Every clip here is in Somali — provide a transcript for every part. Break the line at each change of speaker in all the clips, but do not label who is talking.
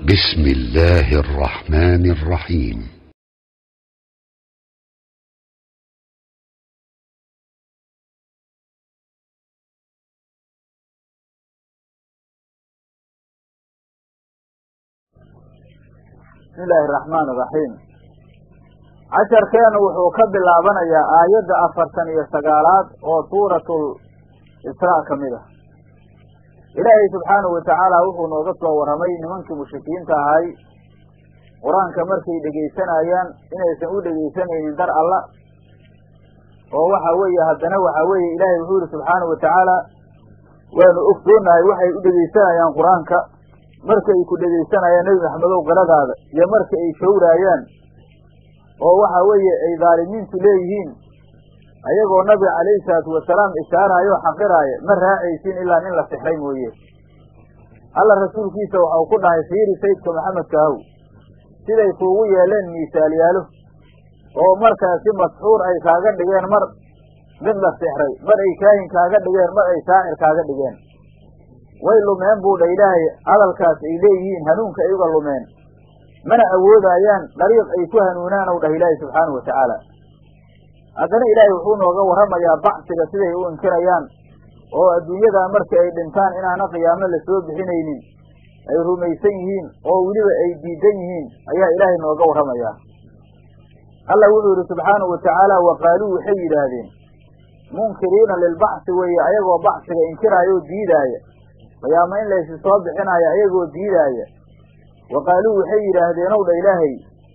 بسم الله الرحمن الرحيم
bismi illaahi araxmaan iraxiim casharkeenu wuxuu ka bilaabanayaa aayadda afartan iyo sagaalaad oo suuratul israa ka mid ah ilaahay subxaanahu watacaala wuxuu nooga soo warramay nimankii mushrikiinta ahay qur-aanka markay dhegaysanayaan inaysan u dhegaysanaynin dar alla oo waxa weeye haddana waxa weeye ilaahay wuxuu yihi subxaanahu watacaala waanu ogsoonahay waxay u dhegaysanayaan qur-aanka marka ay ku dhegaysanayaan nebi maxamedow qiradaada iyo marka ay shawraayaan oo waxa weeye ay dhaalimiintu leeyihiin ayagoo nabiga calayhi salaatu wasalaam ishaaraayo o xaqiraaya ma raacaysin ilaa nin la sixray mooye alla rasuulkiisa waxau ku dhahay fiiri sayidka maxamedka haw siday kuugu yeeleen miisaalyaalo oo markaasi masxuur ay kaaga dhigeen mar mid la sixray mar ay kaahin kaaga dhigeen mar ay shaacir kaaga dhigeen way lumeen buu dha ilaahay hadalkaas ay leeyihiin hanuunka ay uga lumeen mana awoodaayaan dariiq ay ku hanuunaan ow dhah ilaahay subxaanahu watacaala haddana ilaahay wuxuu nooga warramayaa bacsiga siday u inkirayaan oo adduunyadaa marka ay dhintaan inaana qiyaamo la soo bixinaynin ay rumaysan yihiin oo weliba ay diidan yihiin ayaa ilaahay nooga warramayaa alla wuxuu yidhi subxaanahu watacaala wa qaaluu waxay yidhaahdeen munkiriina lilbacsi weeye ayagoo bacsiga inkiraaya oo diidaaya qiyaamo in laysi soo bixinaayo ayagoo diidaaya wa qaaluu waxay yidhaahdeen ow dha ilaahay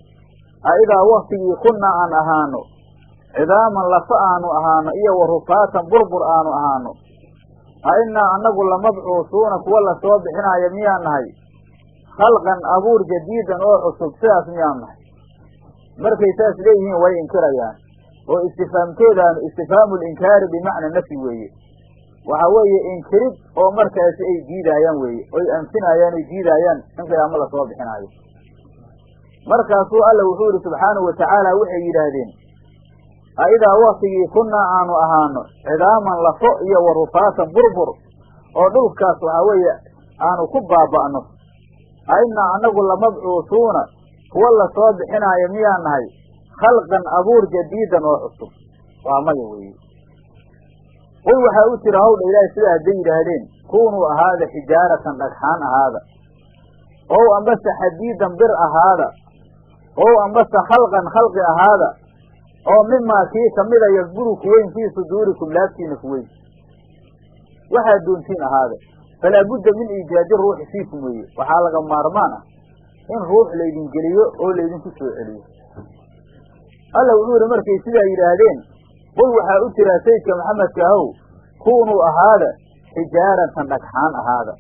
a idaa waktigii kunnaa aan ahaano cidaaman lafa aanu ahaano iyo wa rufaatan burbur aanu ahaano a innaa annagu lamabcuusuuna kuwa lasoo bixinaayo miyaan nahay khalqan abuur jadiidan oo cusub sidaas miyaan nahay markay saas leeyihiin way inkirayaan oo istifaamtoodaanu istifhaamu linkaari bimacna nafyi weeye waxa weeye inkirid oo markaasi ay diidaayaan weeye oy anfinayaan oy diidaayaan in qiyaamo lasoo bixinaayo markaasuu alla wuxuu yidhi subxaanahu watacaala waxay yidhaahdeen a idaa waktigii kunnaa aanu ahaano cidaaman lafo iyo wa rufaatan burbur oo dhulkaas waxaa weeye aanu ku baaba'no a innaa annagu lamabcuusuuna kuwa lasoo bixinaayo miyaa nahay khalqan abuur jadiidan oo cusub waa maya weeye qul waxaa u jira hawdha ilaahay sida hadday yidhaahdeen kunuu ahaada xijaaratan dhagxaan ahaada ow ambase xadiidan bir ahaada ow ambase khalqan khalqi ahaada oo mimaa kii kamida yakburu kuweyn fii suduurikum laabtiina kuweyn waxaad doontiin ahaada falaa budda min iijaadi ruuxi fiikum weeye waxaa laga maarmaan ah in ruux laydin geliyo oo laydinku soo celiyo alla wuxuu yihi markay sidaa yidhaahdeen qul waxaa u jiraa sayidka maxamedka ahow kunuu ahaada xijaaratan dhagxaan ahaada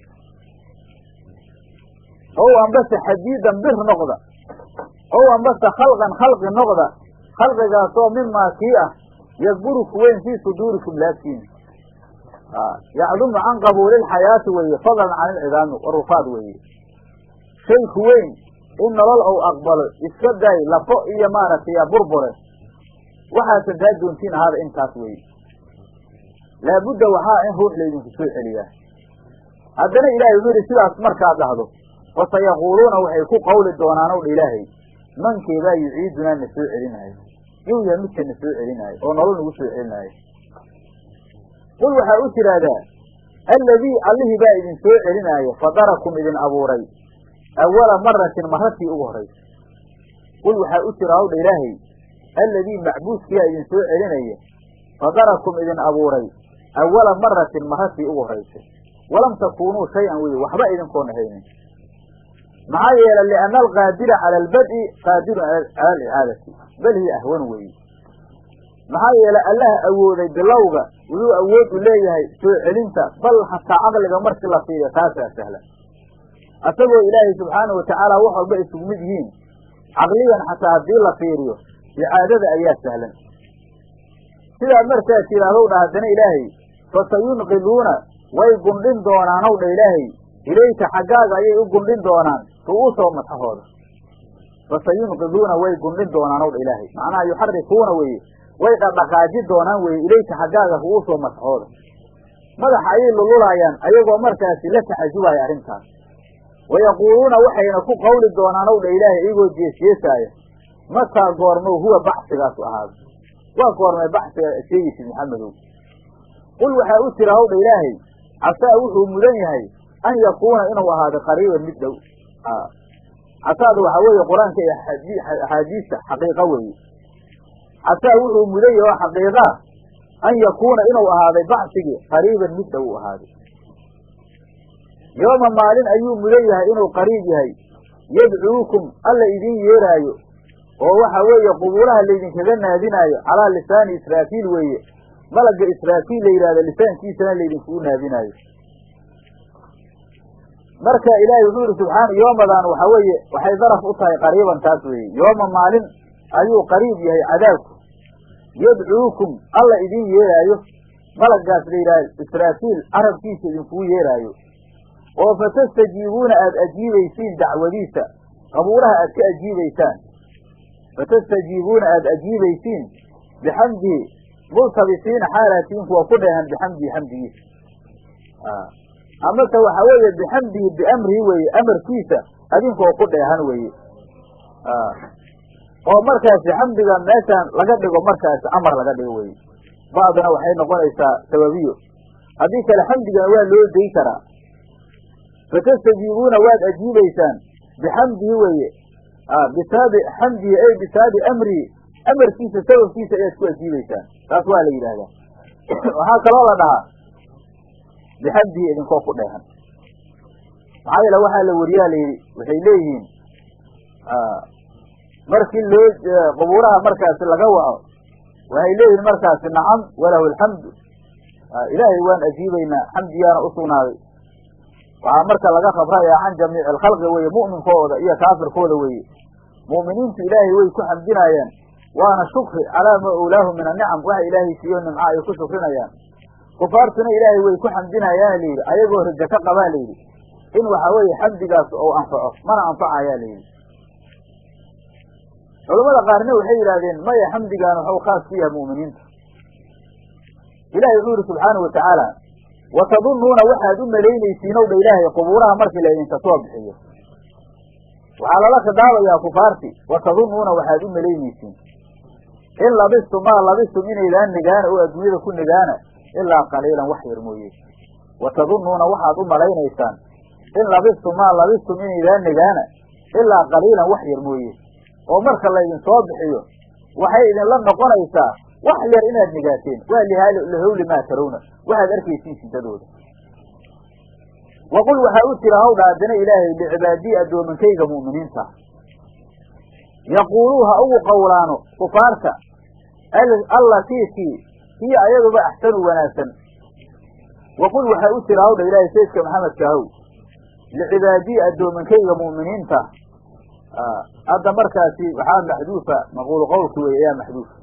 ow ambase xadiidan bir noqda ow ambase khalqan khalqi noqda khalqigaasoo mimaa kii ah yakburu kuweyn fii suduurikum laabtiina yacdumu can qabuulilxayaati weeye fadlan can ilcidaami warufaad weeye shay kuweyn in nolol ou aqbalo iska daay lafo iyo maaragtay burbure waxaad sadaa doontiin ahaada intaas weeye laabudda waxaa in ruux laydinku soo celiyaa haddana ilaahay wuxuu yidhi sidaas markaad dhahdo fasayaquuluuna waxay ku qawli doonaan ow dha ilaahay mankeebaa yuciidunaa na soo celinaayo yuu yahay midka na soo celinaayo oo nolol nagu soo celinaayo qul waxaa u tiraahdaa alladii allihii baa idin soo celinaayo fadarakum idin abuuray awala maratin maratii ugu horaysa qul waxaa u jira hawdha ilaahay alladii macbuudkiyaa idin soo celinaya fadarakum idin abuuray awala maratin maratii ugu horaysay walam takuunuu shay-an weye waxba idinkoona haynin maxaa yeelay lianna alqaadira cala albad'i qaadirun cala alicaadati bal hiya ahwan weeye maxaa yeelay allaha awooday bilowga wuxuu awood u leeyahay soo celinta bal hataa caqliga markii la fiiriyo taasaa sahlan asagoo ilaahay subxaanahu watacaala wax walba isugu mid yihiin caqligan xataa haddii la fiiriyo icaadada ayaa sahlan sidaad markaad tidhaahdow dha haddana ilaahay fasayunqiluuna way gundhin doonaan ow dha ilaahay ilayka xaggaaga ayay u gundhin doonaan ru'uusoo madaxooda fasayunqiluuna way gundhin doonaan ow dha ilaahay macnaha yuxarikuuna weye way dhaqdhaqaaji doonaan weye ilayka xaggaaga ru'uusoo madaxooda madaxa ayay lululaayaan ayagoo markaasi la tacajubaya arrintaas wayaquuluuna waxayna ku qawli doonaan ow dha ilaahay iyagoo jeesjeesaaya mataa goormow huwa baxsigaasu ahaada waa goormay baxsiga sheegaysid maxamedow qul waxaa u tira howdha ilaahay casaa wuxuu mudan yahay an yakuuna inuu ahaado qariiban mid dhow casaada waxaa weeye qur-aanka iyo axaadiista xaqiiqa weeye casaa wuxuu mudan yahay oo xaqiiqaa an yakuuna inuu ahaaday baxsigii qariiban mid dhow u ahaaday yooma maalin ayuu mudan yahay inuu qariib yahay yadcuukum alla idin yeeraayo oo waxa weeye qubuulaha laydinkaga naadinaayo calaa lisaani israafiil weeye malagga israafiil la yidhahdo lisaankiisana laydinkugu naadinaayo marka ilaahay wuxuu yihi subxaana yoomadan waxa weeye waxay daraf u tahay qariiban taas weeye yooma maalin ayuu qariib yahay cadaabku yadcuukum alla idin yeeraayo malaggaas la yidhahdo israafiil carabkiisa idinkugu yeeraayo oo fatastajiibuuna aada ajiibaysiin dacwadiisa qabuuraha aad ka ajiibaysaan fatastajiibuuna aada ajiibaysiin bixamdihi multabisiina xaalatiin kuwa ku dheehan bixamdihi xamdigiisa amase waxaa weeye bixamdihi biamrihi weeye amarkiisa adinkoo ku dheehan weeye oo markaasi xamdiga meeshaan laga dhigo markaasi amar laga dhigo weye ba'duna waxay noqonaysaa sababiyo haddii kale xamdigana waa loo day karaa fatastajiibuuna waad ajiibaysaan bixamdihi weeye bisaabi xamdihi ey bisaabi amrihi amarkiisa sababkiisa ayaad ku ajiibaysaan taas waa la yidhaahdaa waxaa kaloo la dhahaa bixamdihi idinkoo ku dheehan maxaa yeele waxaa la wariyaa la yidhi waxay leeyihiin markii loo qubuuraha markaasi laga waco waxay leeyihiin markaasi nacam walahu alxamdu ilaahay waan ajiibaynaa xamdiyaana usugnaaday waxaa marka laga khabraya can jamiici alkhalqi weeye mu'minkooda iyo kaafirkooda weeye mu'miniintu ilaahay way ku xamdinaayaan waana shukri calaa maa owlaahu min anicam waxa ilaahay siiyo nimca ay ku shukrinayaan kufaartuna ilaahay way ku xamdinayaana layidhi ayagoo rajo ka qabaa layidhi in waxa weeye xamdigaas ou anfaco mana anfacayaa layidhi culamada qaarna waxay yidhahdeen maya xamdigaan waxuu khaas ku yahay mu'miniinta ilahay wuxuu yihi subxaanau watacaala watadunnuuna waxaad u malaynaysiin ow dha ilaahay qubuuraha markii laydinka soo bixiyo waxaa lala khidaabayaa kufaarti watadunnuuna waxaad u malaynaysiin in labistum maa labistum inaydaan nigaana oo adduunyada ku nigaana ilaa qaliilan wax yar mooye watadunnuuna waxaad u malaynaysaan in labistum maa labistum inaydaan nigaana ilaa qaliilan wax yar mooye oo marka laydin soo bixiyo waxay idinla noqonaysaa wax yar inaad nigaateen waa lihawli maa tarawna waxaad arkaysiin sidadooda waqul waxaa u tira hawdha haddana ilaahay licibaadii addoominkayga mu'miniinta yaquuluu ha ugu qowlaano kufaarta allatiitii hiya ayaduba axsanu wanaagsan waqul waxaa u tira hawdha ilaahay sayidka maxamedka ahow licibaadii addoominkayga mu'miniinta hadda markaasi waxaa maxduufa maquulu qowlki wey ayaa maxduufa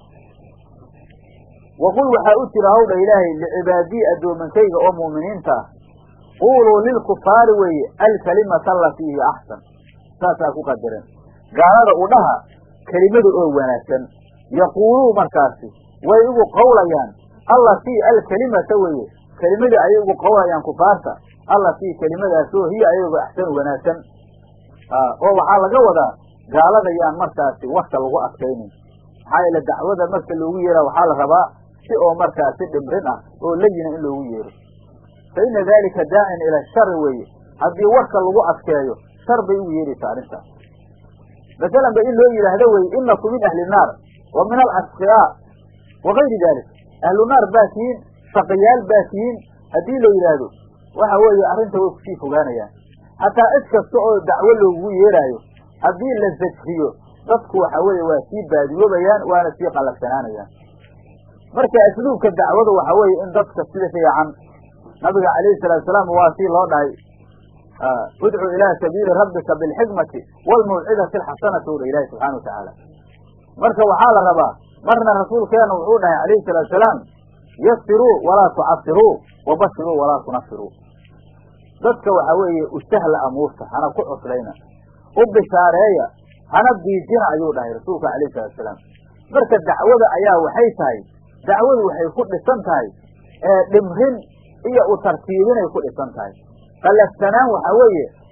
waqul waxaa u tira hawdha ilaahay licibaadii addoominkayga oo mu'miniinta ah quuluu lilkufaari weeye alkalimata alatii hiya axsan saasaa ku qadareen gaalada u dhaha kelimada oo wanaagsan yaquuluu markaasi way igu qawlayaan allatii alkelimata weeye kelimadii ayay ugu qawlayaan kufaarta allatii kelimadaasoo hiya ayago axsanu wanaagsan oo waxaa laga wadaa gaalada yaan markaasi warka lagu adkaynin maxaa yeele dacwada marka loogu yeera waxaa la rabaa si oo markaasi dhimrin ah oo layina in loogu yeero fa ina dalika daacin ila shari weeye haddii warka lagu adkeeyo shar bay ugu yeeraysaa arrintaas masalan ba in loo yidhaahdo weye inaku min ahli naar wa min alasqiyaa wa gayri dalik ahlu naar baa tihiin shaqiyaal baa tihiin haddii la yidhaahdo waxa weeye arrinta way kusii fogaanayaan hataa cid kasta oo dacwo loogu yeeraayo haddii la zajriyo dadku waxa weeye waa sii baadiyoobayaan waana sii qalafsanaanayaan marka asluubka dacwada waxa weeye in dadka sida fiican nabiga calayhi salaatu salaam waa sii loo dhahay udcu ilaa sabiili rabbika bilxikmati waalmawcidati alxasanati udha ilaahi subxana watacaala marka waxaa la rabaa marna rasuulkeena wuxuu dhahay calayhi salaatu salaam yasiruu walaa tucasiruu wabashiruu walaa tunafiruu dadka waxa weeye usahla amuurta hana ku cuslayna u bishaareeya hana diijina ayuu dhahay rasuulka calayhi salatu salaam marka dacwada ayaa waxay tahay dacwadu waxay ku dhisan tahay dhimrin iyo u tartiibinay ku dhisan tahay qalafsanaan waxa weeye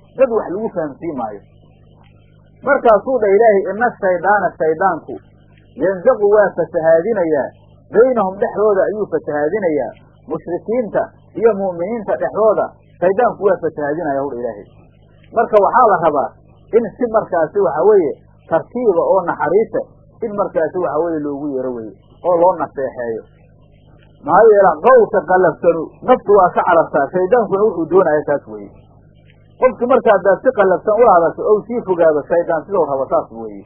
dad wax lagu fahamsiin maayo markaasuu dha ilaahay ina shaydaana shaydaanku yanzaqu waa fasahaadinayaa baynahum dhexdooda ayuu fasahaadinayaa mushrikiinta iyo mu'miniinta dhexdooda shaydaanku waa fasahaadinaya hudha ilaahay marka waxaa la rabaa in si markaasi waxa weeye tartiiba oo naxariisa in markaasi waxa weeye loogu yeero weye oo loo naseexeeyo maxaa yeela qowlka qallafsanu naftu waa ka carabtaa shaydaankuna wuxuu doonaya taas weye qofki marka haddaad si qallafsan ula hadasho ou sii fogaado shaydaan sidau rabo saas weeye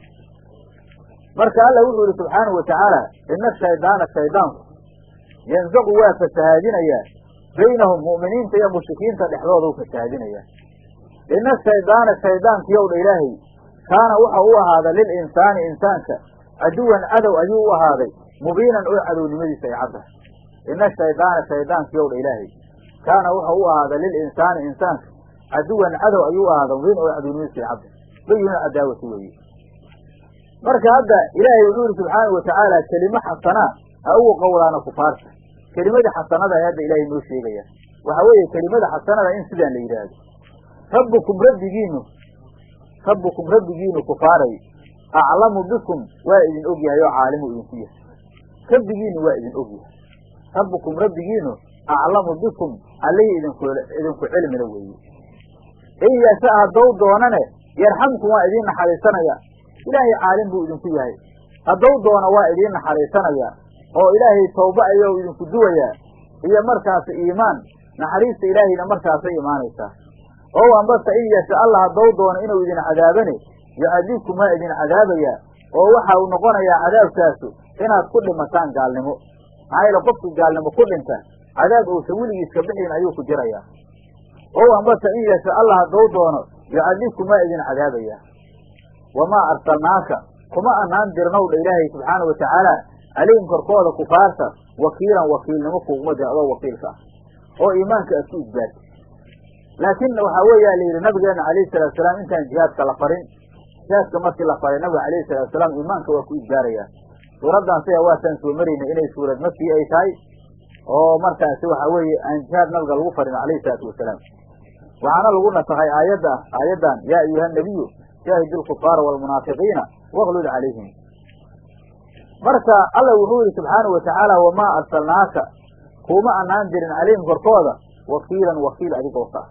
marka alla wuxuu yihi subxaanahu watacaala ina shaydaana shaydaanku yanzaqu waa fasahaadinayaa baynahum mu'miniinta iyo mushrikiinta dhexdooda u fasahaadinayaa ina shaydaana shaydaankiyow dha ilaahay kaana waxa u ahaaday lilinsaani insaanka caduwan cadow ayuu u ahaaday mubiinan oo cadownimadiisa ay caddahay ina shaydaana shaydaankiyow dha ilaahay kaana wuxau u ahaaday lilinsaani insaanka caduwan cadow ayuu u ahaaday mubiin oo cadownimadiisa ay caddahay bayinu cadaawati weeye marka hadda ilaahay wuxuu yihi subxaanau watacaala kelimo xasanaa ha ugu qowlaana kufaarta kelimadii xasanada ee hadda ilaahay noo sheegaya waxa weeye kelimada xasanada in sidaan la yidhaahdo rabbukum rabbigiinu rabbukum rabbigiinu kufaaray aclamu bikum waa idin og yahay oo caalimu idinku yahay rabbigiinu waa idin og yahay rabbukum rabbigiinu aclamu bikum allihii idinku idinku cilmila weeye in yasha haddou doonane yarxamkum waa idiin naxariisanaya ilaahay caalim buu idinku yahay haddou doono waa idiin naxariisanaya oo ilaahay tawba ayou idinku duwayaa iyo markaas iimaan naxariista ilaahayna markaasay imaanaysaa oo ambase in yasha allah haddou doono inuu idin cadaabane yucadibkum waa idin cadaabayaa oo waxa uu noqonayaa cadaabkaasu inaad ku dhimataan gaalnimo maxaa yeele qofkii gaalnimo ku dhinta cadaab uusan weligiiska bixin ayuu ku jirayaa oo ambase in yasha allah haddou doono yucadibkum waa idin cadaabayaa wamaa arsalnaaka kuma anaan dirnow dha ilaahay subxaana watacaala calayhim korkooda kufaarta wakiilan wakiilnimo kuguma dirin adoo wakiilka ah oo iimaanka aad ku isbaarti laakiin waxaa weeya la yidhi nabigeena alayhi salatu salaam intaan jihaadka la farin jihaadka markii la faray nabiga alayhi salatu salaam iimaanka waa ku isbaarayaa suuraddan sida waataan soo maraynay inay suurad makii ay tahay oo markaasi waxa weeye aan jihaad nabiga lagu farin alayhi salaatu wasalaam waxaana lagu nasakhay aayadda aayaddan yaa ayuha nabiyu jaahid lkufaara waalmunaafiqiina waklud calayhim marka alla wuxuu yihi subxaana watacaala wamaa arsalnaaka kuma anaan dirin calayhim korkooda wakiilan wakiil adigoo ka ah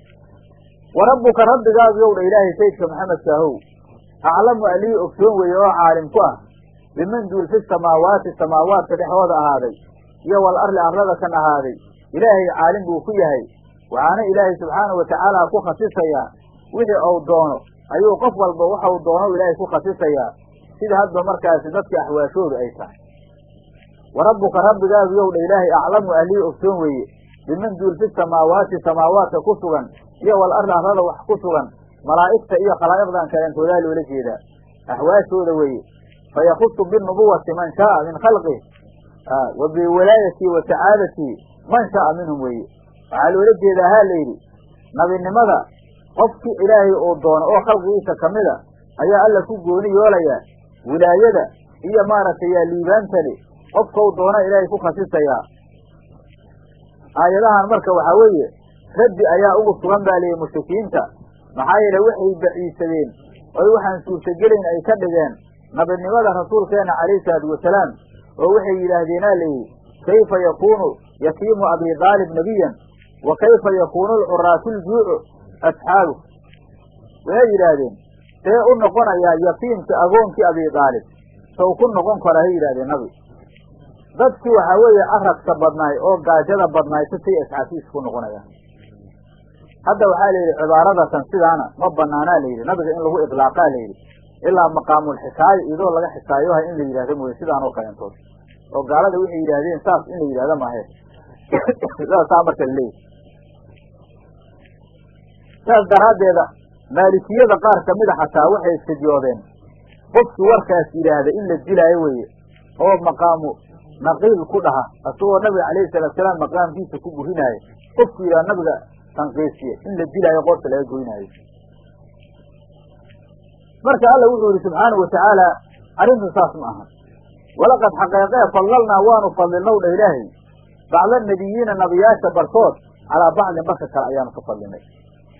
wa rabbuka rabbigaagu yow dha ilaahay sayidka maxamedka ahow aclamu alihii ogsoon weeye oo caalim ku ah biman duul fi samaawaati samaawaadka dhexdooda ahaaday iyo wal arli arlada kan ahaaday ilaahay caalim buu ku yahay waxaana ilaahay subxaana watacaala ku khasisayaa wixii ou doono ayuu qof walba waxau doono ilaahay ku khasisayaa sida hadba markaasi dadka axwaashoodu ay tahay wa rabbuka rabbigaagu yow dha ilaahay aclamu ahlihii ogsoon weeye biman duul fi samaawaati samaawaadka ku sugan iyo wal arli arlada wax ku sugan malaa'igta iyo khalaa'iqdan kaleentoodaa loola jeedaa axwaashooda weeye fayakusu binubuwati man shaaa min khalqih wa biwilaayatii wa sacaadatii man shaaa minhum weeye waxaa loola jeedaa ha layidhi nabinimada qofkii ilaahay uu doono oo khalqigiisa kamida ayaa alla ku gooni yoolayaa wilaayada iyo maaragtay yaa liibaantani qofkau doona ilaahay ku khasisayaa aayadahan marka waxaa weeye raddi ayaa ugu sugan baa liyihi mushrikiinta maxaa yeele waxay baciisadeen oy waxaan suurtagelayn ay ka dhigeen nabinimada rasuulkeena calayhi salaatu wasalaam oo waxay yidhaahdeenaa layidhi kayfa yakuunu yatiimu abi daalib nebiyan wa kayfa yakuunu alcuraatu ljuucu asxaabu waxay yidhaahdeen see u noqonayaa yatiimkii agoonkii abi daalib sow ku noqon kara hay yidhahdeen nabi dadkii waxaa weeye aragka badnaay oo gaajada badnaay sisay asxaabtiisa ku noqonayaan hadda waxaa la yidhi cibaaradatan sidaana ma banaanaa la yidhi nabiga in lagu idlaaqaa la yidhi ilaa maqaamulxikaayo iyadoo laga xikaayoha in la yidhahdo mooye sidaan oo kaleentood oo gaalada waxay yidhaahdeen saas in la yidhahdo maahe saa marka laleeyahy saas daraaddeeda maalikiyada qaar kamida xataa waxay istidyoodeen qofkii warkaas yidhaahda in la dilaayo weeye oo maqaamu naqiil ku dhaha asagoo nabiga calayhi salaatusalaam maqaamkiisa ku burinaayo qofku yidhaha nabiga tanqiisiye in la dilaayo qoorta laga goynaayo marka alla wuxuu yihi subxaanau watacaala arrintu saas ma aha walaqad xaqeeqee fadlalnaa waanu fadlinow dha ilaahay bacda nabiyiina nabiyaasha barkood calaa bacdin barka kale ayaanu ka fadlinay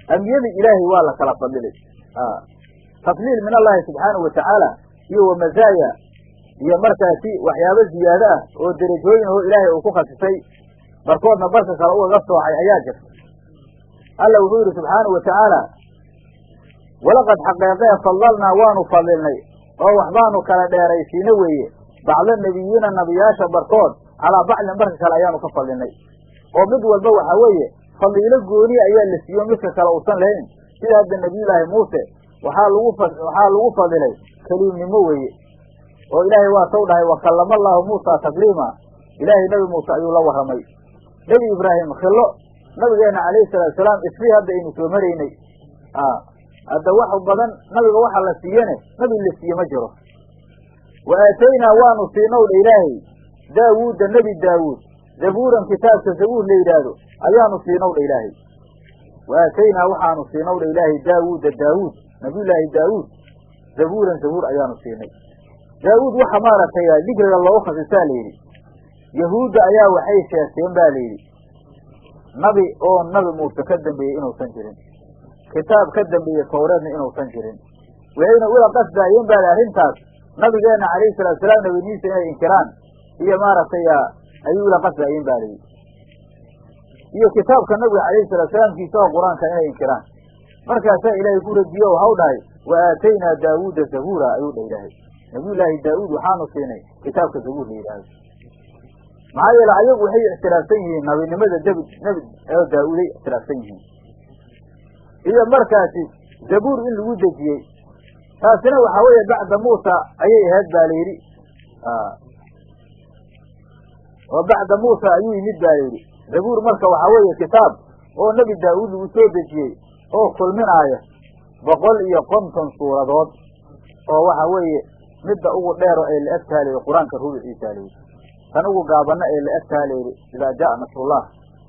ambiyada ilaahay waa la kala fadilay tafliil min allahi subxaanahu watacaala iyo wamazaaya iyo markaasi waxyaabo ziyaado ah oo derajooyin oo ilaahay uu ku khasisay barkoodna barka kale ugaga soocay ayaa jirta alla wuxuu yidhi subxaanahu watacaala walaqad xaqeeqee fadlalnaa waanu fadilnay oo waxbaanu kala dheeraysiina weeye bacda nebiyiina nabiyaasha barkood calaa bacdin barka kale ayaanu ka fadilnay oo mid walba waxaa weeye fadiilo gooniya ayaa la siiyo midka kale uusan lahayn sida hadda nebiyullaahi muuse waxaa lagu waxaa lagu fadilay keliimnimo weeye oo ilaahay waa taw dhahay wakallama allaahu muusa takliima ilaahay nebi muuse ayuu la warramay nebi ibraahim khillo nabigeenna calayhi salaatu salaam isrii hadda aynu soo maraynay hadda wax badan nabiga waxa la siiyane nabi la siiye ma jiro wa aataynaa waanu siinow dha ilaahay daawuudda nebi daawuud zabuuran kitaabka zabuur la yidhaahdo ayaanu siinow dha ilaahay wa aataynaa waxaanu siinow dha ilaahay daawuudda daawuud nabiyullaahi daawuud zabuuran zabuur ayaanu siinay daawuud waxa maaragtay dikriga loogu khasisaa la yidhi yahuudda ayaa waxay sheegteen ba la yidhi nabi oo nabi muuse ka dambeeyey inuusan jirin kitaab ka dambeeye tawreedna inuusan jirin waxayna ula qasdaayeen baa li arrintaas nabigeenna calayhi salatu salaam nabiniisa inay inkiraan iyo maaragtay ayay ula qasdaayeen ba layidhi iyo kitaabka nabiga calayhi salatu salaamkiisa oo qur-aanka inay inkiraan markaasaa ilaahay ku radiyo waxau dhahay wa aataynaa daawuuda zabuura ayuu dha ilaahay nabiyullaahi daawuud waxaanu siinay kitaabka zabuur la yidhaahdo maxaa yeele ayagu waxay ictiraafsan yihiin nabinimada dabi nebi oo daa-uuday ictiraafsan yihiin iyo markaasi zabuur in lagu dejiyey taasina waxaa weeye bacda muusa ayay ahayd ba la yidhi oo bacda muusa ayuu yimid ba layidhi zabuur marka waxaa weeye kitaab oo nebi daa-uud lagu soo dejiyey oo kulminaaya boqol iyo konton suuradood oo waxa weeye midda ugu dheero ee la egtaha layidhi qur-aanka rubuciisa layidhi tan ugu gaabana ee la egtaha layidhi idaa jaa nasrullah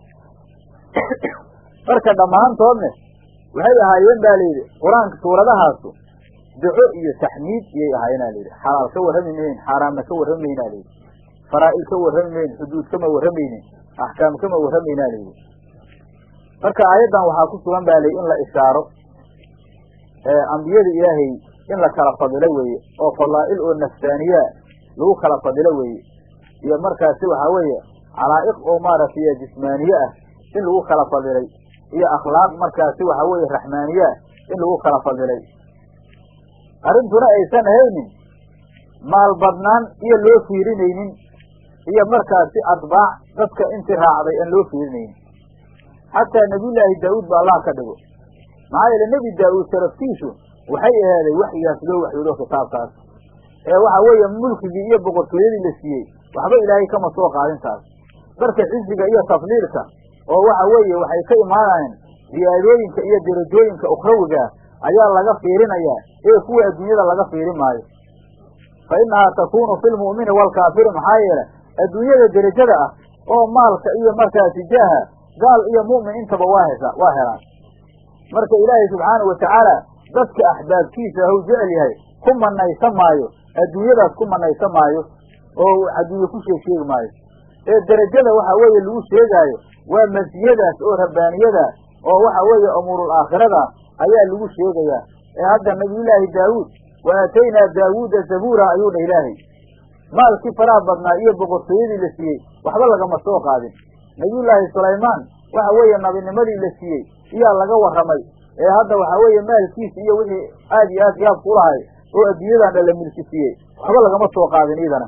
marka dhammaantoodne waxay ahaayeen ba layidhi qur-aanka suuradahaasu duco iyo taxmiid iyay ahaayeen a layidhi xalaal ka warrami mayn xaaraamna ka warrami mayna layidhi faraa'il ka warrami mayn xuduud kama warramaynin axkaam kama warramayna layidhi marka aayaddan waxaa ku sugan ba layidhi in la ishaaro ambiyada ilaahay in la kala fadilo weeye oo fadaa'il oo nafsaaniya lagu kala fadilo weeye iyo markaasi waxaa weeye calaa'iq oo maaragtay jismaaniye ah in lagu kala fadilay iyo akhlaaq markaasi waxaa weeye raxmaaniye ah in lagu kala fadilay arrintuna aysan ahaynin maal badnaan iyo loo fiirinaynin iyo markaasi adbaac dadka intii raacday aan loo fiirinaynin xataa nebiyullaahi daawuud ba allah ka dhigo maxaa yeele nebi daa-uud sharaftiisu waxay ahaaday waxyigaas loo waxyoodo kitaabkaas ee waxa weeye mulkigii iyo boqortooyadii la siiyey waxba ilaahay kama soo qaadin taas marka xisiga iyo tafliilka oo waxa weeye waxay ka imaanayeen ziyaadooyinka iyo derajooyinka ukhrawiga ayaa laga fiirinayaa ee kuwa adduunyada laga fiirin maayo fa innahaa takuunu fi lmu'mini waalkaafiri maxaa yeele adduunyada derajada ah oo maalka iyo markaasi jaaha gaal iyo mu'min intaba waa hesa waa helaan marka ilaahay subxaanahu watacaala dadka axbaabkiisa haw jecel yahay ku manaysan maayo adduunyadaas ku manaysan maayo oo adduunye ku sheeg sheegi maayo ee derajada waxa weeye lagu sheegaayo waa masiyadaas oo rabbaaniyada oo waxa weeye umuurul aakhirada ayaa lagu sheegayaa ee hadda nabiyullaahi daawuud wa aataynaa daawuuda zabuura ayuu dha ilaahay maalkii faraha badnaa iyo boqortooyadii la siiyey waxba lagama soo qaadin nabiyullaahi sulaymaan waxa weeye nabinimadii la siiyey iyaa laga warramay ee hadda waxaa weeye maalkiisa iyo wixii aad iyo aad yaabku ulahay oo adduunyadan dha la milki siiyey waxba lagama soo qaadin iidana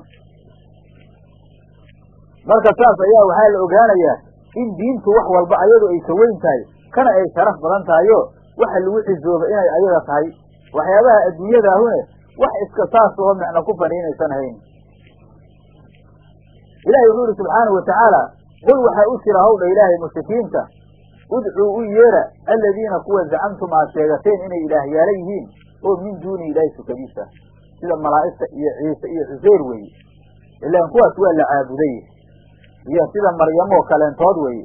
marka saas ayaa waxaa la ogaanayaa in diintu wax walba ayadu ay ka weyn tahay kana ay sharaf badan tahayo waxa lagu xisooba inay ayaga tahay waxyaabaha adduunyadaahune wax iska saas oo micno ku faniinaysan hayn ilahi wuxuu yihi subxaanahu watacaala qul waxaa u jira hawdha ilaahay mushrikiinta udcuu u yeera aladiina kuwa zacamtum aad sheegateen inay ilaahyaala yihiin oo min duuni ilaahi sukadiisa sida malaa'igta iyo ciise iyo xuseyr weeye ilaan kuwaas waa la caabuday iyo sida maryamoo kaleentood weeye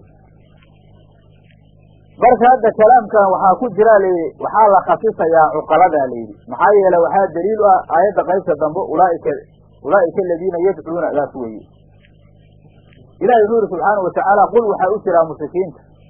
marka hadda kalaamkan waxaa ku jira layidhi waxaa la khasisayaa cuqaladaa layidhi maxaa yeele waxaa daliil u ah aayadda qaybta dambe ulaaika ulaa'ika aladiina yadcuuna daas weeye ilahi wuxuu yihi subxaanau watacaala qul waxaa u jiraa mushrikiinta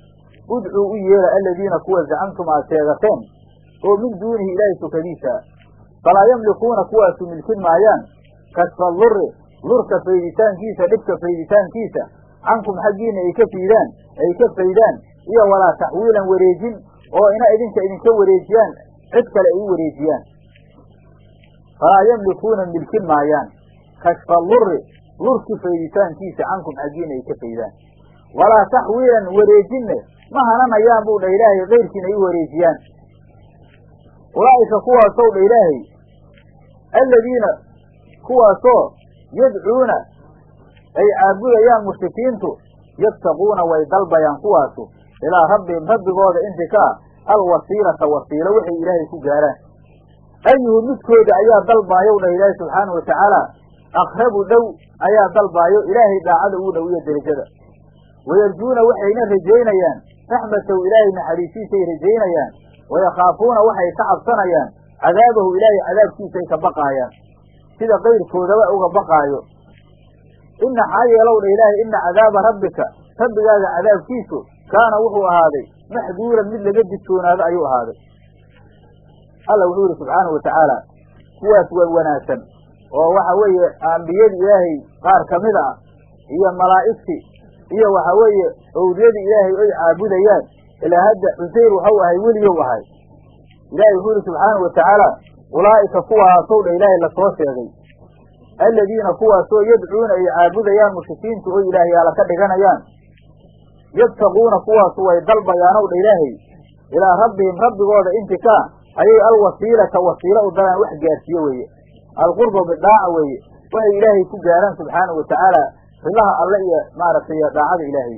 udcuu u yeela aladiina kuwa zacamtum aad sheegateen oo min duunihi ilaahay sukadiisa falaa yamlikuuna kuwaasu milkin maayaan kasfa luri lurka fayditaankiisa dhibka fayditaankiisa cankum xaggiina ay ka fiidaan ay ka faydaan iyo walaa taxwiilan wareejin oo ina idinka idinka wareejiyaan cid kale ay u wareejiyaan falaa yamlikuuna milkin maayaan kashfa luri lurki fayditaankiisa cankum xaggiina ay ka faydaan walaa taxwiilan wareejinne ma hananayaan buu dha ilaahay kayrkiina ay u wareejiyaan ulaa'ika kuwaasow dha ilaahay aladiina kuwaasoo yadcuuna ay caabudayaan mushrikiintu yabtaquuna way dalbayaan kuwaasu ilaa rabbihim rabbigooda inti ka ah alwasiilata wasiilo waxay ilaahay ku gaaraan ayuhu midkooda ayaa dalbaayow dhah ilaahay subxaanau watacaala aqrabu dhow ayaa dalbaayo ilaahay daacada ugu dhow iyo derajada wayarjuuna waxayna rajaynayaan raxmatahu ilaahay naxariisiisay rajaynayaan wayakhaafuuna waxay ka cabsanayaan cadaabahu ilaahay cadaabkiisay ka baqaayaan sida kayrkoodaba uga baqaayo ina xaa yeelow dha ilaahay ina cadaaba rabbika rabbigaaga cadaabkiisu kaana wuxuu ahaaday maxduuran mid laga digtoonaado ayuu ahaaday alla wuxuu yihi subxaanahu watacaala kuwaas waa wanaagsan oo waxa weeye ambiyadii ilaahay qaar kamida ah iyo malaa'igtii iyo waxa weeye owliyadii ilaahay ay caabudayaan ilaa hadda cusayr waxau ahay weligow ahay ilaahay wuxuu yihi subxaanahu watacaala ulaa'ika kuwaasow dha ilaahay lasoo sheegay aladiina kuwaasoo yadcuuna ay caabudayaan mushrikiintu oo ilaahyaala ka dhiganayaan yabtaquuna kuwaasu way dalbayaanow dha ilaahay ilaa rabbihim rabbigooda inti ka ayay alwasiilata wasiilo u dalaan wax gaarsiiye weeye alqurba bidaaca weeye waxay ilaahay ku gaaraan subxaanau watacaala rilaha alle iyo maaragtay daacada ilaahay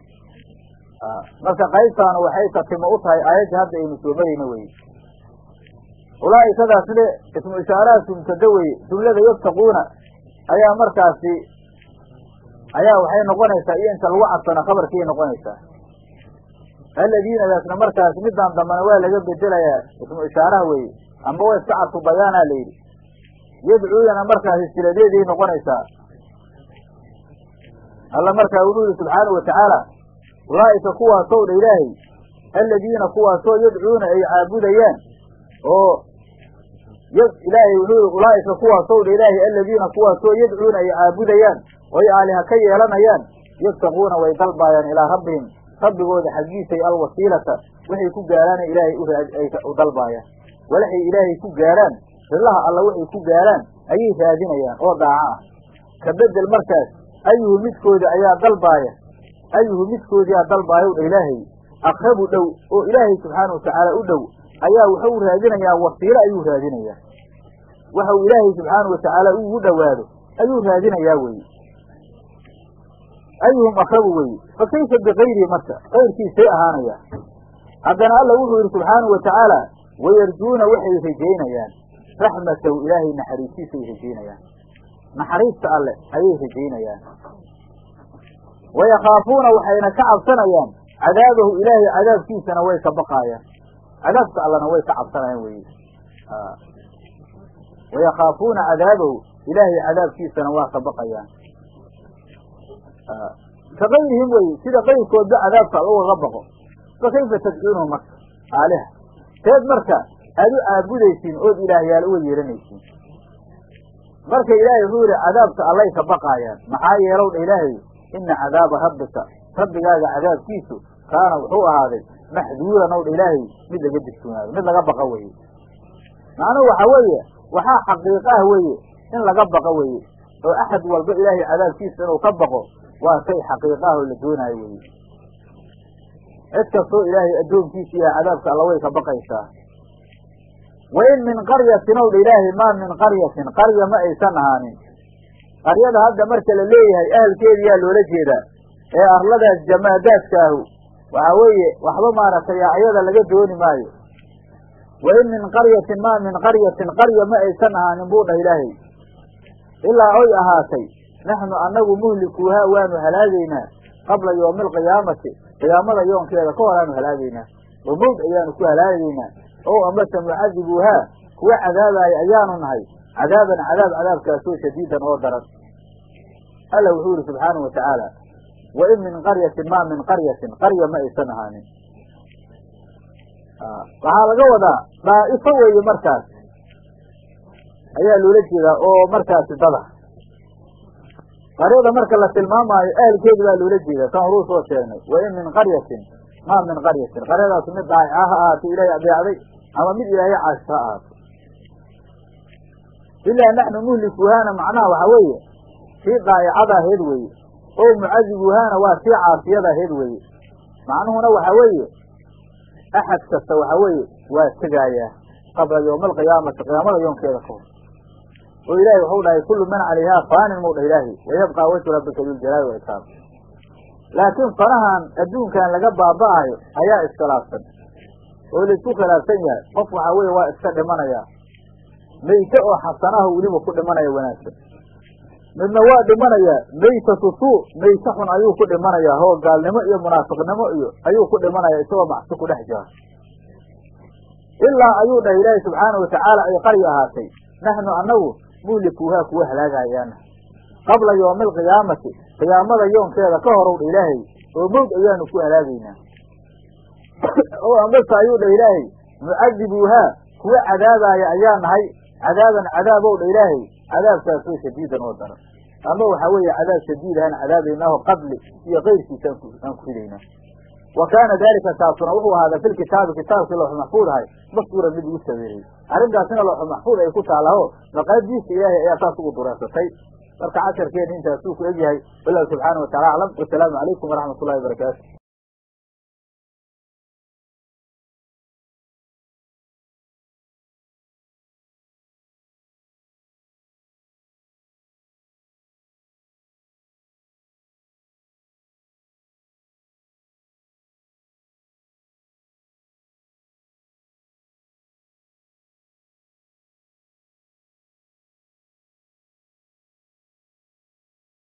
marka qaybtaanu waxay tatimo u tahay aayadda hadda aynu soo marayna weye ulaa'ikadaas le ismu ishaaraha sumtada weye jumlada yabtaquuna ayaa markaasi ayaa waxay noqonaysaa iyo inta lagu cabsano khabarkiay noqonaysaa aladiinadaasna markaasi midaan dambana waa laga bedelayaa ismu ishaaraha weye amba wa iska cadfu bayaanaa la yidhi yadcuudana markaasi siladeeday noqonaysaa alla markaa wuxuu yihi subxaanau watacaala ulaa'ika kuwaasow dha ilaahay aladiina kuwaasoo yadcuuna ay caabudayaan oo ilaahay wuxuu yihi ulaa'ika kuwaasow dha ilaahay aladiina kuwaasoo yadcuuna ay caabudayaan oy aaliha ka yeelanayaan yabtaquuna way dalbaayaan ilaa rabbihim rabbigooda xaggiisay alwasiilata waxay ku gaaraana ilaahay u dalbaayaan walaxay ilaahay ku gaaraan rillaha alla waxay ku gaaraan ayay raadinayaan oo daaco ah ka bedel markaas ayuhu midkooda ayaa dalbaaya ayuhu midkoodiyaa dalbaayow dha ilaahay aqrabu dhow oo ilaahay subxaanau watacaala u dhow ayaa wuxuu raadinayaa wasiilo ayuu raadinayaa waxa uu ilaahay subxaanau watacaala ugu dhowaado ayuu raadinayaa weye ayuhum aqrabu weye fa kayfa bikayrihi marka kayrkiisay ahaanayaa haddana alla wuxuu yidhi subxaanau watacaala wayarjuuna waxay rajaynayaan raxmatahu ilaahay naxariistiisay rajaynayaan naxariista alle ayay rajaynayaan wayakhaafuuna waxayna ka cabsanayaan cadaabahu ilaahay cadaabkiisana way ka baqaayaan cadaabka allana way ka cabsanayaan weye wayakhaafuuna cadaabahu ilaahay cadaabkiisana waa ka baqayaan ka kayrihim weye sida kayrkoodba cadaabka alla ugaga baqo fa kayfa tadcuunahu marka aaliha teed marka aad u caabudaysiin ood ilaahyaal uga yeeranaysiin marka ilaahay wuxuu yihi cadaabka allay ka baqaayaan maxaa yeelow dha ilaahay ina cadaaba rabbika rabbigaaga cadaabkiisu kaana wuxuu ahaaday maxduuran ow dha ilaahay mid laga digtoonaado mid laga baqa weye macnuhu waxa weeye waxaa xaqiiq ah weeye in laga baqo weye oo axad walba ilaahay cadaabkiisa inuu ka baqo waa shay xaqiiq ah oo la doonaayo weye cid kastoo ilaahay addoonkiisa yahay cadaabka alla way ka baqaysaa wain min qaryatin ow dha ilaahay maa min qaryatin qarya ma aysan ahaanin qaryada hadda marka la leeyahay ahalkeediyaa loola jeedaa ee arladaas jamaadaadkaahu waxa weeye waxba maaragtay ayada laga dooni maayo wain min qaryatin maa min qaryatin qarya ma aysan ahaanin buu dhah ilaahay ilaa oy ahaatay naxnu annagu muhlikuuhaa waanu halaagaynaa qabla yowmi alqiyaamati qiyaamada yoonkeeda ka hor aanu halaagaynaa oo mawd ayaanu ku halaagaynaa oo amase mucadibuuhaa kuwa cadaabaaya ayaanu nahay cadaaban cadaab cadaabkaasoo shadiidan oo daran alla wuxuu yihi subxaanahu watacaala wa in min qaryatin maa min qaryatin qarya ma aysan ahaanin waxaa laga wadaa daa'ifo weeye markaas ayaa loola jeedaa oo markaasi dada qaryada marka la tilmaamaayo ahalkeedi baa loola jeedaa kan horuu soo sheegnay wa in min qaryatin maa min qaryatin qaryadaas mid daa'ica ha ahaato ilaahay adeecday ama mid ilaahay caasho ha ahaato ilaa naxnu nuhlikuhaana macnaha waxaa weeye tii daa'icada aheed weeye oo mucadibuhaana waa tii caasiyada aheed weeye macnuhuna waxaa weeye axad kasta waxaa weeye waa tegaayaa qabla yowma alqiyaamati qiyaamada yoonkeeda ka hor oo ilaahay waxau dhahay kullu man calayhaa faanin muu dhah ilaahi wayabqaa wajhu rabbika duljalaali wa ikraam laakiin fanahan adduunkan laga baaba'ayo ayaa iskhilaafsan oo laisku khilaafsan yahay qof waxaa weeye waa iska dhimanayaa meyte oo xasanaha weliba ku dhimanaya wanaagsan midna waa dhimanayaa meytatu suu meyte xun ayuu ku dhimanayaa oo gaalnimo iyo munaafiqnimo iyo ayuu ku dhimanaya isagoo macsi ku dhex jira ilaa ayuu dhahay ilaahi subxaana watacaala ay qarya ahaatay naxnu annagu muhlikuuhaa kuwa halaagahayaana qabla yowmi alqiyaamati qiyaamada yoonkeeda ka horow dha ilaahay oo mowd ayaanu ku halaagaynaa oo ambase ayuu dha ilaahay mucadibuuhaa kuwa cadaabaaya ayaa nahay cadaaban cadaabow dha ilaahay cadaabkaasoo shadiidan oo daran ama waxaa weeye cadaab shadiid ahaan cadaabaynaaho qadli iyo keyrkiisa aan ku ridaynaa wa kaana daalika kaasuna wuxuu ahaaday fi lkitaabi kitaabkii looxu maxfuud ahay maskuura mid ugu sawiiriyey arrintaasina looxu maxfuud ay ku taalaho maqaadiista ilaahay ayaa saas ugu dureensatay marka casharkeena intaasuu ku egyahay wallahu subxaana wa tacala aclam wasalaamu calaykum waraxmat ullahi wabarakaatu